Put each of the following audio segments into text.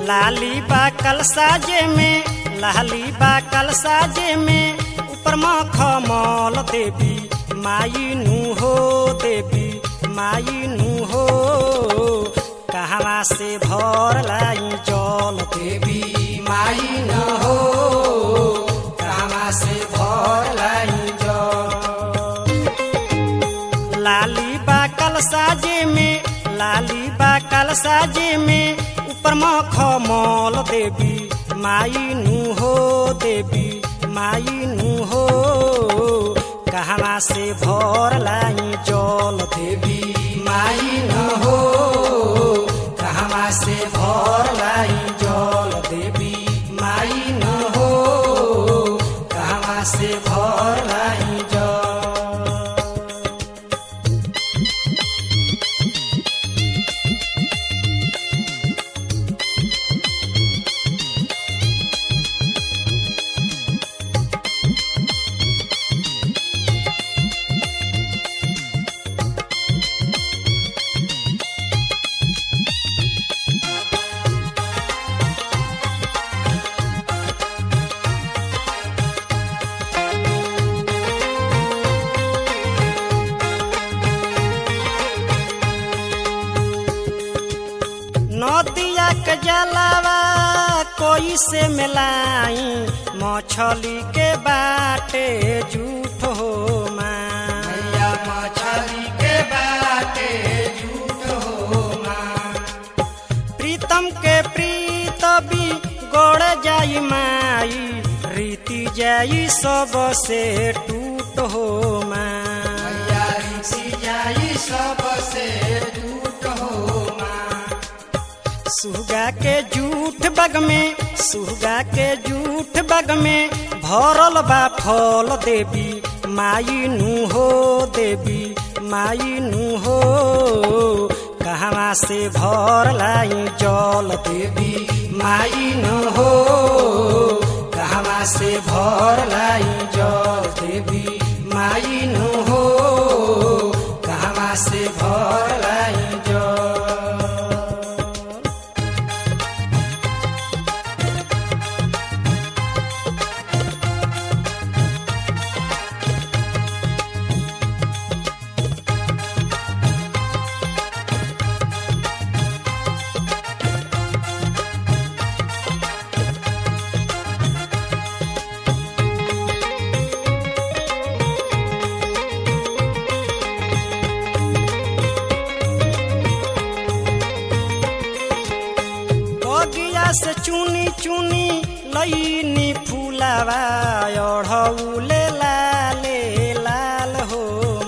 लाली बा कल साजे में लाली बा कल साजे में ऊपर मखमल देवी माई नु हो देवी माई नु हो कहवा से भर लाई जल देवी माई न हो कहवा से भर लाई जल लाली बा कल साजे में लाली बा कल साजे में ऊपर मखमल देवी माई नु हो देवी माई नु हो कहवा से भर लाई जल देवी माई न हो कहवा से भर लाई जल देवी माई न हो कहवा से भर लाई जल नदिया के जलावा कोई से मिलाई मछली के बाटे झूठ हो मैया मछली के बाटे झूठ हो प्रीतम के प्रीत भी गोड़ जाई माई रीति जाई सब से टूट हो मैया रीति जाई सब से टूट हो सुगा के जूठ बग में सुगा के जूठ बग में भरल बा फल देवी माई नु हो देवी माई नु हो कहवा से भर लाई जल देवी माई नु हो कहवा से भर लाई जल देवी माई नु हो कहवा से भर लाई जल बगिया से चुनी चुनी लईनी फूलावा अढ़ौले लाले लाल हो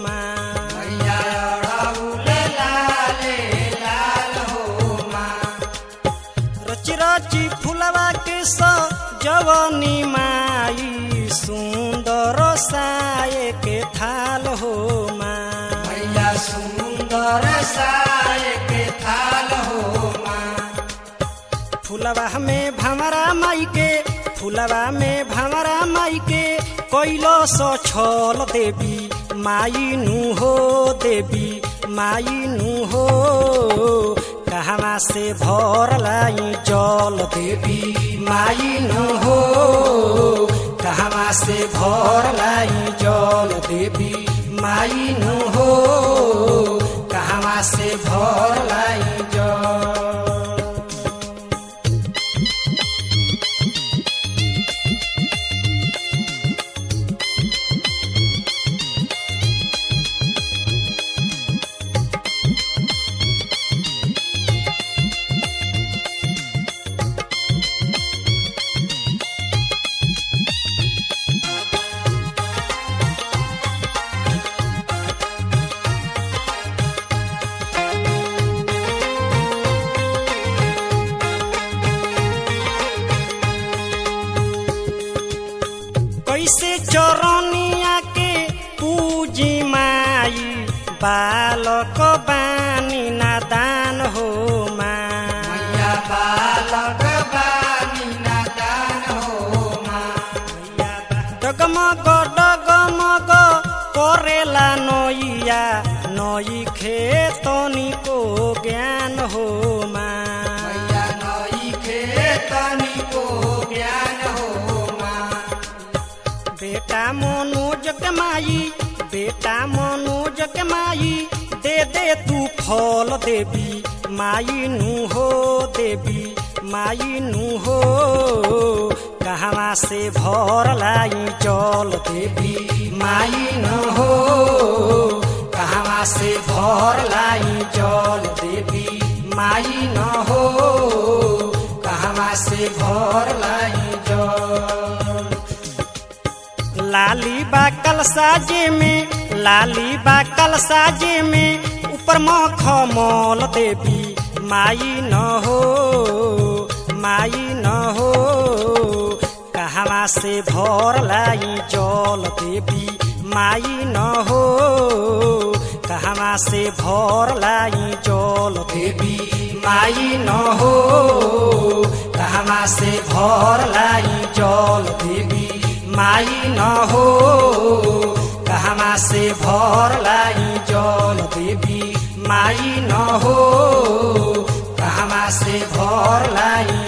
रची रची फूलवा के स जवनी माई सुंदर साये के थाल हो मैया सुंदर साये के थाल हो फुलवा में भमरा माई के फुलवा में भमरा माई के कैलो सो छल देवी माई नु हो देवी माई नु हो कहवा से भर लाई जल देवी माई नु हो कहवा से भर लाई जल देवी माई नु हो कहवा से भर लाई जल कैसे चरनिया के पूजी माई बालक बानी नादान हो माया बालक बानी नादान हो डगमग डगमग करेला नैया नई खेतनी को ज्ञान हो माया नई खे मनोज के माई बेटा मनोज के माई दे दे तू फल देवी माई नु हो देवी माई नु हो कहवा से भर लाई चल देवी माई न हो कहवा से भर लाई चल देवी माई न हो कहवा से भर लाई चल लाली बा कल साजे में लाली बा कल साजे में ऊपर मखमल देवी माई न हो माई न हो कहवा से भर लाई जल देवी माई न हो कहवा से भर लाई जल देवी माई न हो कहवा से भर लाई जल देवी माई न हो कहवा से भर लाई जल देवी माई न हो कहवा से भर लाई